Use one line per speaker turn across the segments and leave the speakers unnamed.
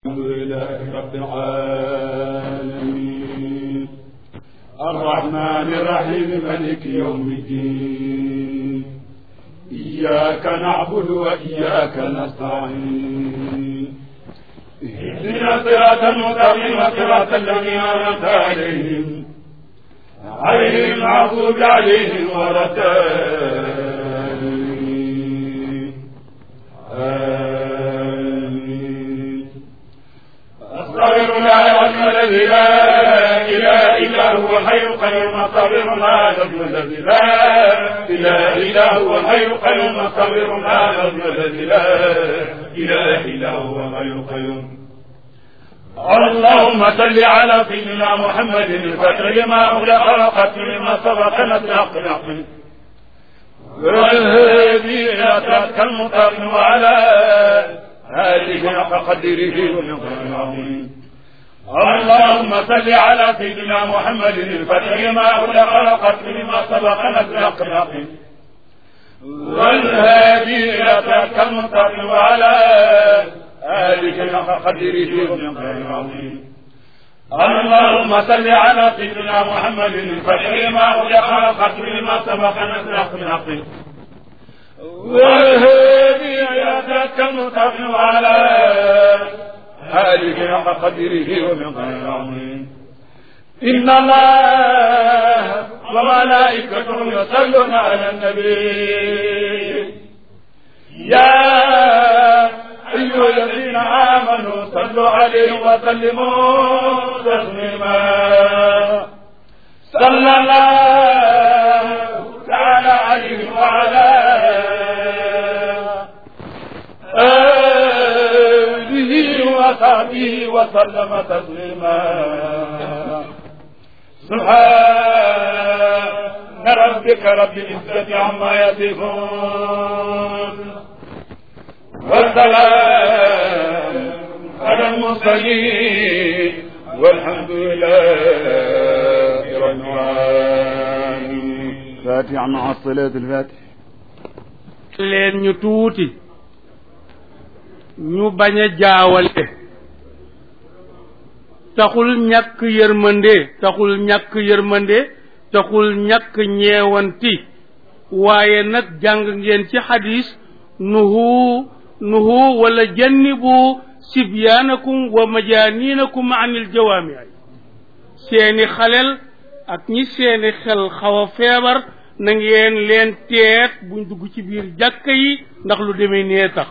الحمد لله رب العالمين الرحمن الرحيم ملك يوم الدين إياك نعبد وإياك نستعين اهدنا صراط المستقيم صراط الذين أنعمت عليهم غير المغضوب عليهم ولا الضالين آمين أستغفر الله العظيم الذي لا إله إلا هو حي القيوم أستغفر الله العظيم الذي لا إله إلا هو حي القيوم أستغفر الله العظيم الذي لا إله إلا هو حي القيوم اللهم صل على سيدنا محمد الفتح لما أغلق وقتل لما سبق نسلق العقل والهدي إلى صراطك المستقيم وعلى آله حق قدره ومقداره العظيم اللهم صل على سيدنا محمد الفتح لما أغلق وقتل لما سبق نسلق العقل والهادي إلى صراطك المستقيم وعلى آله حق قدره ومقداره العظيم اللهم صل على سيدنا محمد الفتح لما أغلق والختم لما سبق نسلق الحق والهادي إلى ذاك المستقيم وعلى آله حق قدره ومقداره العظيم إن الله وملائكته يصلون على النبي يا أيها الذين آمنوا صلوا عليه وسلموا تسليما صلى الله تعالى عليه وعلى آله وصحبه وسلم تسليما سبحان ربك رب العزة عما يصفون والسلام على المرسلين والحمد لله رب العالمين
فاتحة مع الصلاة الفاتحة
leen ñu tuuti ñu bañ a jaawale taxul ñàkk yërmande taxul ñàkk yërmande taxul ñàkk ñeewanti waaye nag jàng ngeen ci xadis nuhu nuhu wala jannibu sibyaanakum wa majaaninakum anil jawaami seeni xalel ak ñi seeni xel xaw a feebar na ngeen leen teet buñ dugg ci biir jàkka yi ndax lu demee nee tax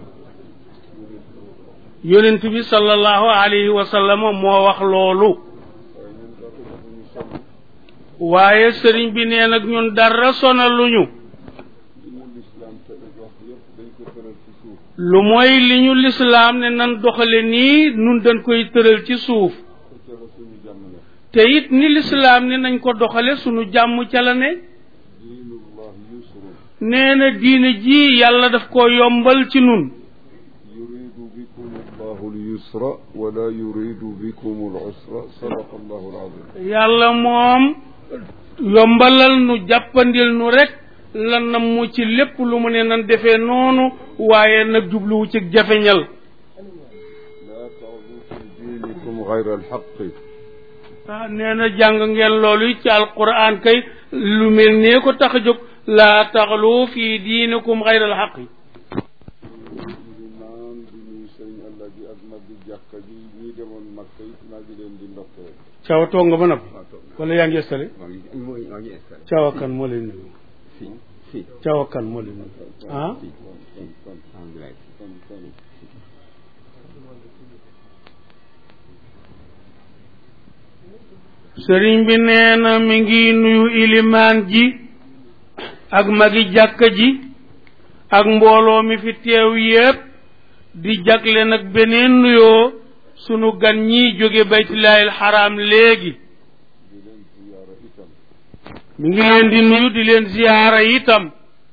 yonent bi sallallahu alayhi wa sallam moo wax loolu waaye sëriñ bi nee nag ñun dara sonaluñu lu mooy li ñu lislaam ne nan doxale nii nun dañ koy tëral ci suuf te it ni lislaam ne nañ ko doxale sunu jàmm ca la ne nee na diine ji yàlla daf ko yombal ci nun
yuridu bikum allahu lyusra wala yuridu bikum alusra sadaqa allahu alazim
yàlla moom yombalal nu jàppandil nu rek lan na mu ci lépp lu mu ne nan defee noonu waaye nag jubluwu ci jafeñal
la taxdu fi dinikum gayra alxaqi
ah nee na jàng ngeen loolu ci alquran kay lu mel nee ko tax a jóg laa taxlu fi diinikum xayra alxaqi
limaan di nuyu sëriñ allah ji ak mag bi jàkka ji ñi demoon makka it maa ngi leen di ndokkee
caawa toog nga ba noppi wala yaa ngi installé
maa ngi maa ngi installé
caawa kan moo lay nuyu
fii fii
caawa kan moo lay nuyu ah
fii fii alhamdulilah
kon kon
sëriñ bi nee na mi ngi nuyu ilimaan ji ak magi jàkka ji ak mbooloo mi fi teew yépp di jagle nag beneen nuyoo sunu gan ñi jóge baytullaahil xaraam léegi
di leen ziyaara itam
mi ngi leen di nuyu di leen ziyaara itam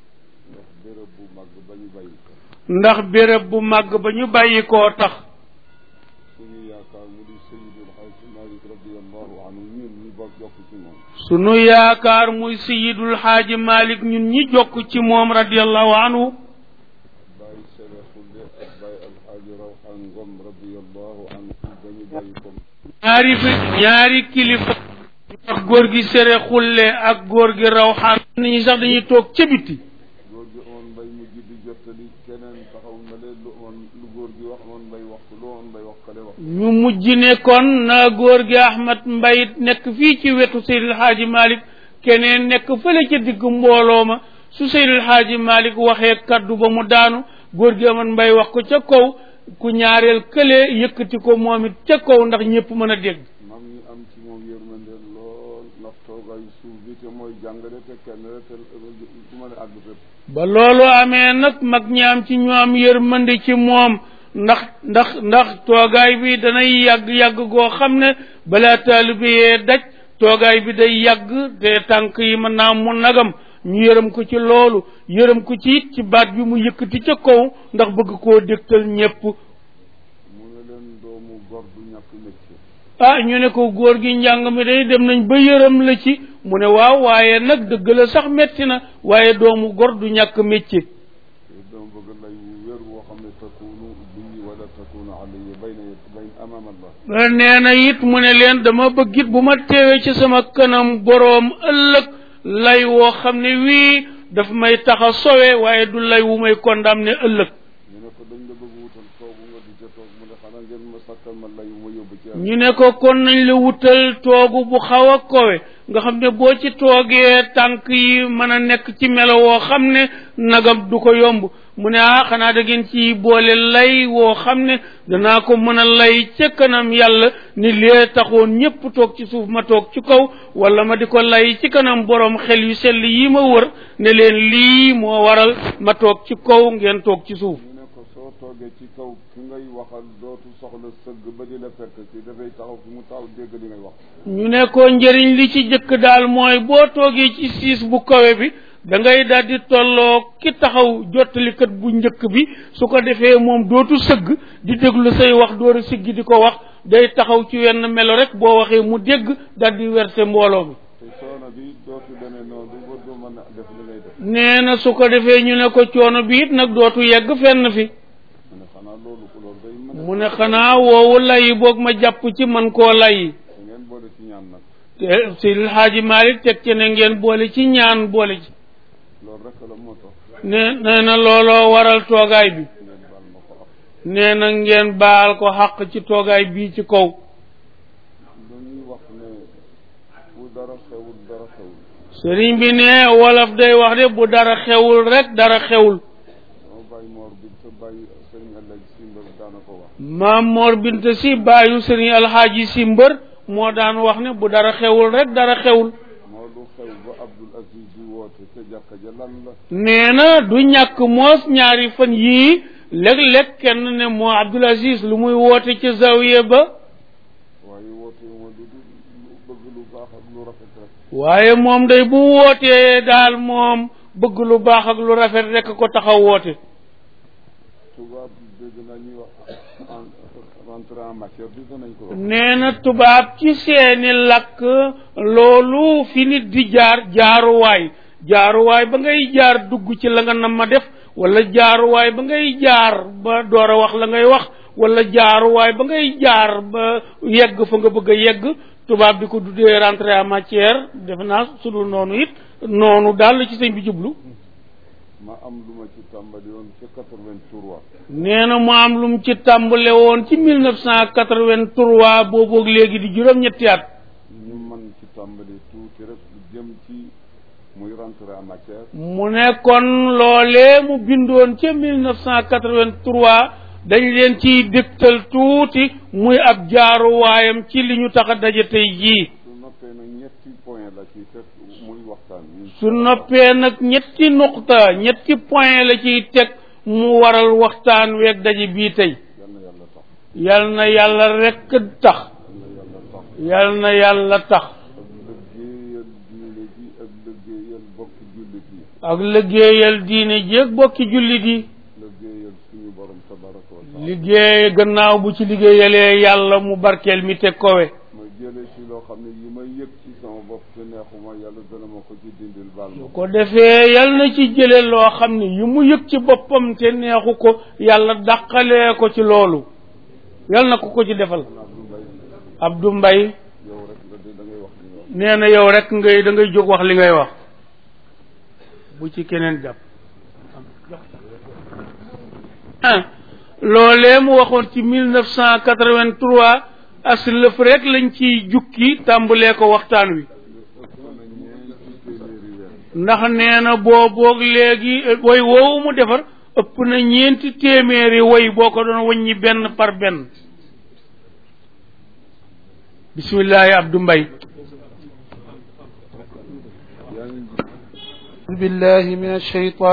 ndax béréb bu màgg ba ñu bàyyi ko
ndax béréb bu màgg ba ñu bàyyi koo tax
suñu yaakaar mu di sayidul xaaji malik radiallahu anhu ñun ñu bokk jokk ci moom
sunu yaakaar muy sayidul xaaji malik ñun ñi jokk ci moom radiallahu anhu
bàyyi sere xulle ak bàyyi alxaaji rawxaan ngom radiallahu allahu anhu dañu bàyyi ko
ñaari fi ñaari kilifa wax góor gi sere xulle ak góor gi raw xaan nit ñi sax dañuy toog ca biti
góor gi oon mbay mujj di jottali keneen taxaw na leen lu oon lu góor gi wax oon mbay wax lu oon mbay wax kale wax
ñu mujj ne kon na góor gi ahmad mbay nekk fii ci wetu seydil xaaji malik keneen nekk fële ca digg mbooloo ma su seydil xaaji malik waxee kaddu ba mu daanu góor gi ahmad mbay wax ko ca kaw ku ñaareel kële yëkkati ko moom it ca kaw ndax ñëpp mën a dégg
mag ñi am ci moom yërmande lool ndax toogaayu suuf bi te mooy jàngale te kenn rek te du mën a àgg fépp
ba loolu amee nag mag ñi am ci ñoom yërmande ci moom ndax ndax ndax toogaay bi danay yàgg-yàgg goo xam ne balaa taalibe yee daj toogaay bi day yàgg te tànk yi mën naa mu nagam ñu yërëm ko ci loolu yërëm ko ci it ci baat bi mu yëkkati ca kaw ndax bëgg koo dégtal ñépp
mu ne leen doomu gor du ñàkk métier
ah ñu ne ko góor gi njàng mi day dem nañ ba yërëm la ci mu ne waaw waaye nag dëgg la sax metti na waaye doomu gor du ñàkk métier
te dama bëgg lay wu wér woo xam ne takunu bii wala takunu alayya bayna bayn amam allah
nee na it mu ne leen dama bëgg it bu ma teewee ci sama kanam boroom ëllëg lay woo xam ne wii daf may tax a sowe waaye du lay wu may condamné ëllëg
ñu ne ko dañ la bëgg wutal toogu nga di ca toog mu ne xanaa ngeen ma sàkkal ma lay wu ma yóbbu ci yàlla
ñu ne ko kon nañ la wutal toogu bu xaw a kowe nga xam ne boo ci toogee tànk yi mën a nekk ci melo woo xam ne nagam du ko yomb mu ne ah xanaa da ngeen ci boole lay woo xam ne danaa ko mën a lay ca kanam yàlla ni lee taxoon ñépp toog ci suuf ma toog ci kaw wala ma di ko lay ci kanam boroom xel yu sell yi ma wër ne leen lii moo waral ma toog ci kaw ngeen toog ci suuf
ñu ne ko soo toogee ci kaw ki ngay waxal dootu soxla sëgg ba di la fekk ci dafay taxaw fi mu taxaw dégg li ngay wax
ñu ne ko njëriñ li ci jëkk daal mooy boo toogee ci siis bu kawe bi da ngay daal di tolloo ki taxaw jottalikat bu njëkk bi su ko defee moom dootu sëgg di déglu say wax door a siggi di ko wax day taxaw ci wenn melo rek boo waxee mu dégg daal di werse mbooloo mi
te coono bi dootu demee noonu ba du mën a def li ngay def
nee na su ko defee ñu ne ko coono bi it nag dootu yegg fenn fi
mu ne xanaa loolu ko loolu day mën a
mu ne xanaa woowu lay boog ma jàpp ci man koo lay
da ngeen boole ci ñaan nag
te si Xaaji Maalik teg ci ne ngeen boole ci ñaan boole ci
loolu rek la moo tax
nee nee na looloo waral toogaay bi
ngeen baal ma ko ak
nee na ngeen baal ko xàq ci toogaay bii ci kaw
dañuy wax ne fu dara xewul dara xewul
sëriñ bi ne wolof day wax de bu dara xewul rek dara xewul
sama bàyyi moor bi sa bàyyi sëriñ Alaaji si mbër daana ko wax
maam Mor Bint si bàyyu sëriñ alxaaji si mbër moo daan wax ne bu dara xewul rek dara xewul
moo lu xew ba Abdul Aziz di woote ca jàkka ja lan la
nee na du ñàkk moos ñaari fan yii léeg-léeg kenn ne moo Abdul Aziz lu muy woote ca zawiya ba
waaye woote ma du du lu bëgg lu baax ak lu rafet rek
waaye moom day bu wootee daal moom bëgg lu baax ak lu rafet rek ko taxaw woote
tubaab dégg naa ñuy wax en rentrée en matière bi danañ ko wax
nee na tubaab ci seeni làkk loolu fi nit di jaar jaaruwaay jaaruwaay ba ngay jaar dugg ci la nga nam ma def wala jaaruwaay ba ngay jaar ba door a wax la ngay wax wala jaaruwaay ba ngay jaar ba yegg fa nga bëgg a yegg tubaab di ko duddee rentrée en matière defe naa su dul noonu it noonu daal la ci sëñ bi jublu
ma am lu ma ci tàmbali woon ca 83
nee na mu am lu mu ci tàmbale woon ci 1983 booboog léegi di juróom-ñetti at
ñu mën ci tàmbali tuuti rek lu jëm ci muy rentrée en matière
mu ne kon loolee mu bindoon ca 1983 dañ leen ciy dégtal tuuti muy ab jaaruwaayam ci li ñu tax a daje tey jii
su noppee nag ñetti point la ci teg muy waxtaan wi
su noppee nag ñetti nuqta ñetti point la ciy teg mu waral waxtaan weeg daje bii tey
yal na yàlla tax
yal na yàlla rekk tax
yal na yàlla tax
yal na yàlla tax
ak liggéeyal diine ji ak liggéeyal bokki jullit yi
ak liggéeyal diine jéeg bokki jullit yi
liggéeyal suñu borom tabaraka wa taala
liggéey gannaaw bu ci liggéeyalee yàlla mu barkeel mi te kowe
ma jëlee ci loo xam ne yi may yëg ci sama bopp te neexuma yàlla dana ma ko ci dindil baal ma
su ko defee yal na ci jële loo xam ne yi mu yëg ci boppam te neexu ko yàlla dàqalee ko ci loolu yal na ko ko ci defal Abdou Mbaye
yow rek nga de da ngay wax li nga wax
nee na yow rek ngay da ngay jóg wax li ngay wax bu ci keneen jàpp ah loolee mu waxoon ci mille neuf cent quatre-vingt-trois as lëf rek lañ ciy jukki tàmbalee ko waxtaan wi ndax nee na boo boog léegi woy woowu mu defar ëpp na ñeenti téeméeri woy boo ko doon wàññi benn par benn bismillahi Abdou Mbaye
yaa ngi
بالله من الشيطان